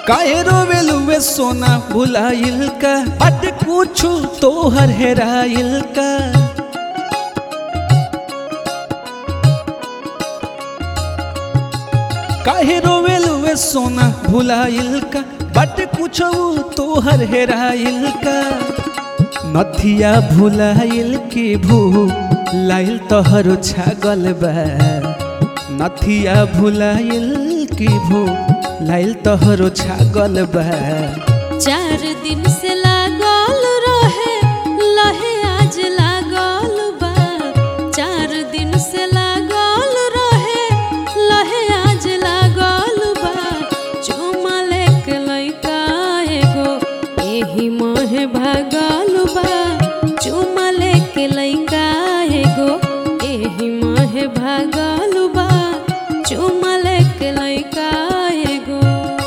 काहे रोवेलुए सोना भुलाइल का बट कुछु तोहर हेराइल का काहे रोवेलुए सोना भुलाइल का बट कुछु तोहर हेराइल का नथिया भुलाइल की भू लाइल तोहरो छागल बा नथिया भुलाइल की भू लाइल तोहरो छागल बा चार दिन से लागल रहे लहे आज लागल बा चार दिन से लागल रहे लहे आज लागल बा चुमा लेके लइका एगो एही मोहे भागल बा चुमा लेके लइका एगो एही मोहे भागल बा चुमा लेके लइका एगो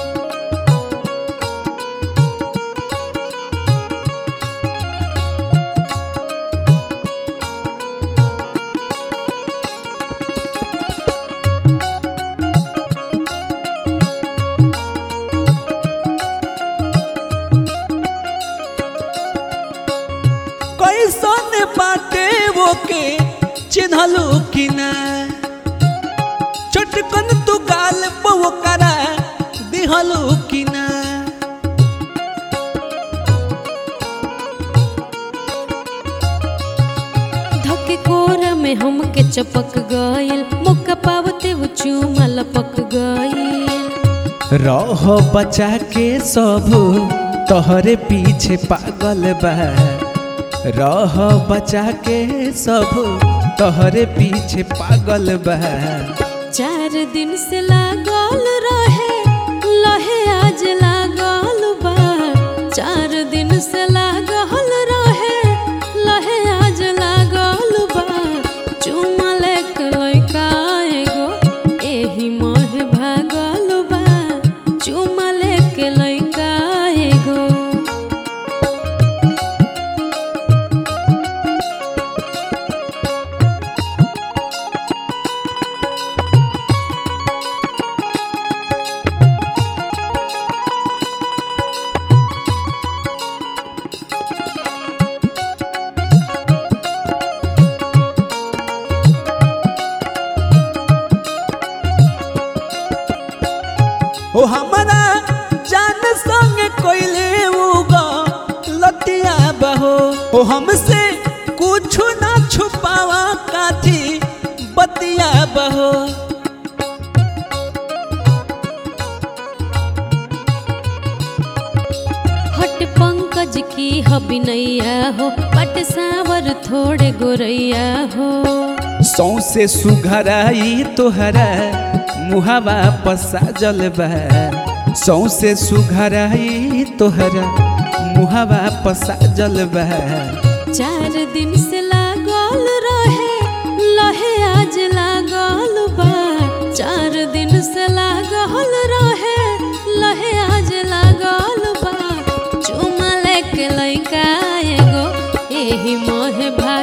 कैसन बाटे वो के चिन्हलू कि ना चटकन तू गाल पो करा दिहलू कि ना धके कोरा में हमके चपक गइल मुक्का पावते वो चूमा लपक गइल रह बचा के सब तोहरे पीछे पागल बा रह बचा के सब तोहरे पीछे पागल बा चार दिन से लागल रहे लहे आज लागल बा चार दिन से लागल रहे लहे आज लागल बा चुमा लेके लइका एगो एही मोह भागल बा चुमा लेके लइका एगो ओ हमरा जान संग कोइले उगा लतिया बहो ओ हमसे कुछ ना छुपावा काठी बतिया बहो हट पंकज की हबिनैया हो पट सावर थोड़े गोरैया हो सौसे सुघराई तोहरा मुहावा पसा जलबा सौसे सुघराई तोहरा मुहावा पसा जलबा चार दिन से लागल रहे लहे आज लागल बा चार दिन से लागल रहे लहे आज लागल बा चुमा लेके लइका एगो एही मोहे भा